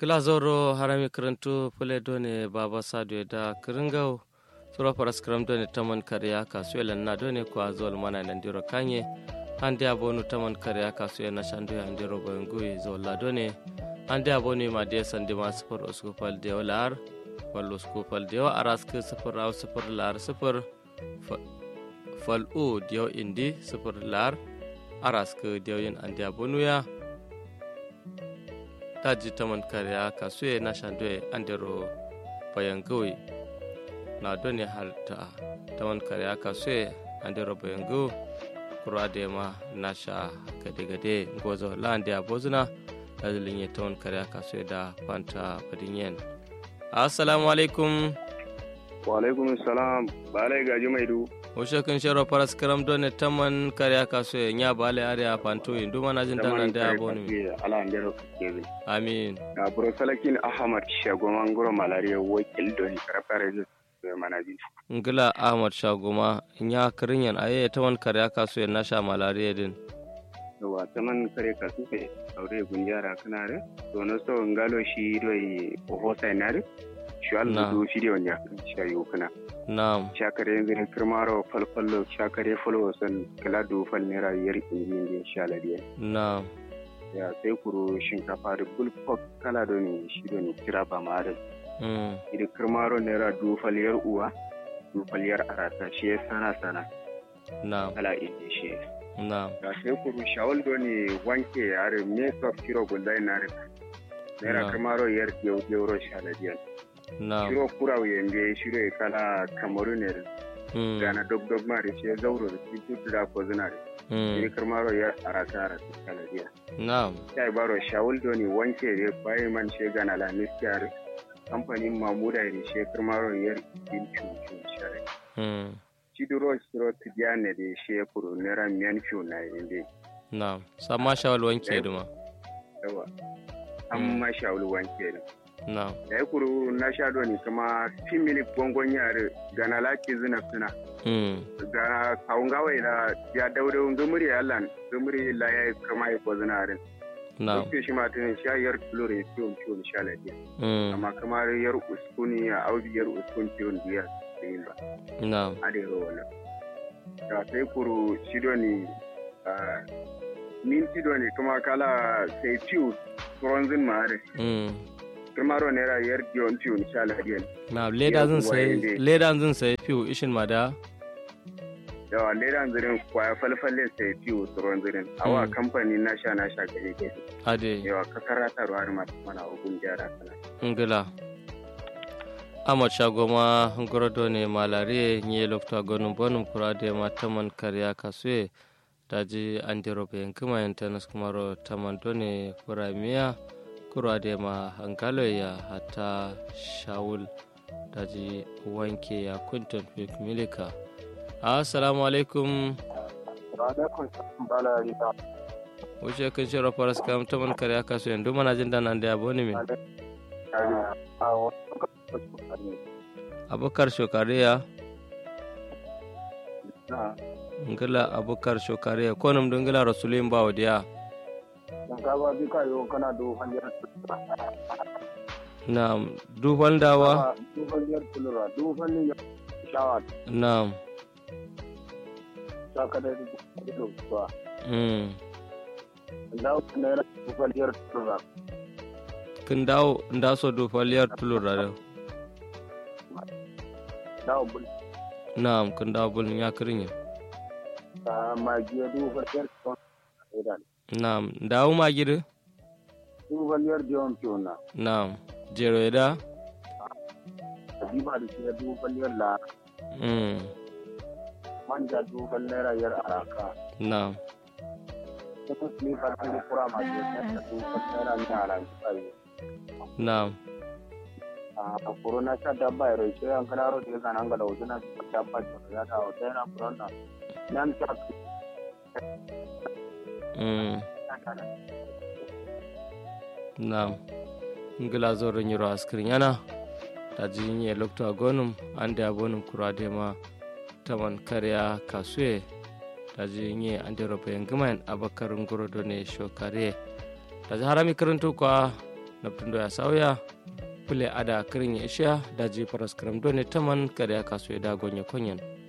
glazoro harami karantu pule done baba sadu da kiringau sura paras kram done taman kariya kasuela na done ko azol mana nan diro kanye hande abonu taman kariya kasuela na shandu ya ndiro bangui zola done hande abonu ma de sande ma sufur usku fal de lar wal usku fal de aras ke sufur au sufur lar sufur fal u dio indi sufur lar aras ke dio yin ande abonu ya taji taman kariya kasuye na shandwe andero bayan gawi na doni halta taman kariya kasuye andero bayan gawi kura da ma na sha gade-gade gozo la'andi a bozuna da zilin taman kariya kasuye da fanta badinyen assalamu alaikum wa alaikum salam balai gaji mai du Oshe kun shero paras karam done taman kariya kaso ya nya bale are a panto yin duma na jin dan da abonu mi ala ndero kebe amin na bro salakin ahmad shagoman goro malaria wakil don karfare ju manaji ngila ahmad shagoma nya kirinyan aye taman kariya kaso ya nasha malaria din yawa taman kare kaso ke aure gunjara kanare to no so ngalo shi doi hosa nare shi Allah do shi da wanya shayo kana Na'am. Shakare yanzu ne kirmaro falfallo shakare falwo san kala do fal naira yar injin din shaladiya. Na'am. Ya sai kuro shinkafa da bulfok kala do ne shi do ne kira ba ma da. Mm. Idan kirmaro naira do fal yar uwa do fal yar arata shi ya sana sana. Na'am. Kala injin shi. Na'am. Ya sai kuro shawal do ne wanke yare me sof kiro gullai na rika. Naira kirmaro yar yau yau shaladiya. shiro kura yenge shiro e kala cameroon mm. gana dog dog mari shi zauro da shi tutu da ko zinare mm. karmaro ya arata ara kala dia na'am sai baro shawul doni wanke re bai man she gana la miskar kamfanin mamuda ne she karmaro yar bin chu chu share mm. shi duro shiro tijane de she kuro nera mian chu na inde na'am sama shawul wanke duma yawa amma shawul wanke duma No. da ya kuru na sha doni kuma fimili gongon yare ga na laki zina suna ga kawun gawai da ya daure gumuri ya lan gumuri la ya kama ya ko zina rin no ko shi ma tun sha yar lore fiyon fiyon sha lafiya amma kamar yar uskuni ya audi yar uskun fiyon biya da yin ba no a da yawa wannan da sai kuru shi doni minti doni kuma kala sai fiyo tsoron ma'are kirmaro naira yar diyon fiyo ni sha lahadiyan. Na leda zan sai leda zan sai fiyo ishin ma da. Yawa leda zirin kwaya falfalle sai fiyo tsoron zirin. Awa kamfani na sha na sha gari gari. Ade. Yawa kakara ta ruwa ma mana ogun gyara sana. Ngila. Ahmad Shagoma Ngorodo ne malare nye lokta gonum bonum kurade ma taman kariya kasue daji andiro be yankima yantanas kumaro taman done kuramiya. kurwa da ma hankalo ya hata shawul daji wanke ya kuntan fik milika assalamu alaikum wuce kan shi rafar su kam ta man kare aka so yanzu mana jin dana da yabo ne min abokar shokariya ngila abokar shokariya ko nam dungila rasulun ba wadiya shinkafa duka yau kana dufan yar Naam, dufan dawa? Dufan yar tulura, dufan yar shawa. Naam. Saka da ido ba. Mm. Dawo naira dufan yar tulura. Kin dawo nda so dufan yar tulura da. Dawo bul. Naam, kin dawo bul ya kirin Ta magiya dufan yar tulura. Naam, dawo magiri? Dufan yar diyon tiyona. Naam. Jero da? Habiba da shi dufan yar la. Mm. Manja dufan naira yar araka. Naam. Kuma su ne farkon kura masu yadda dufan naira ni araka. Naam. a corona sha dabba ya rai an kana ro da nan ga lawo na dabba ya ta wata yana corona nan ta Mm. Naam. Ngila zoron yiro askirin yana. Ta ji yi lokto agonum ande abonum kurade ma taman kariya kasue ta ji yi ande rope yangimayan abakar ngoro ne shokare ta ji harami karanto kwa naptundo ya sauya pule ada kirin ya isha daji paraskram done taman kare kaso ya dagonye konyen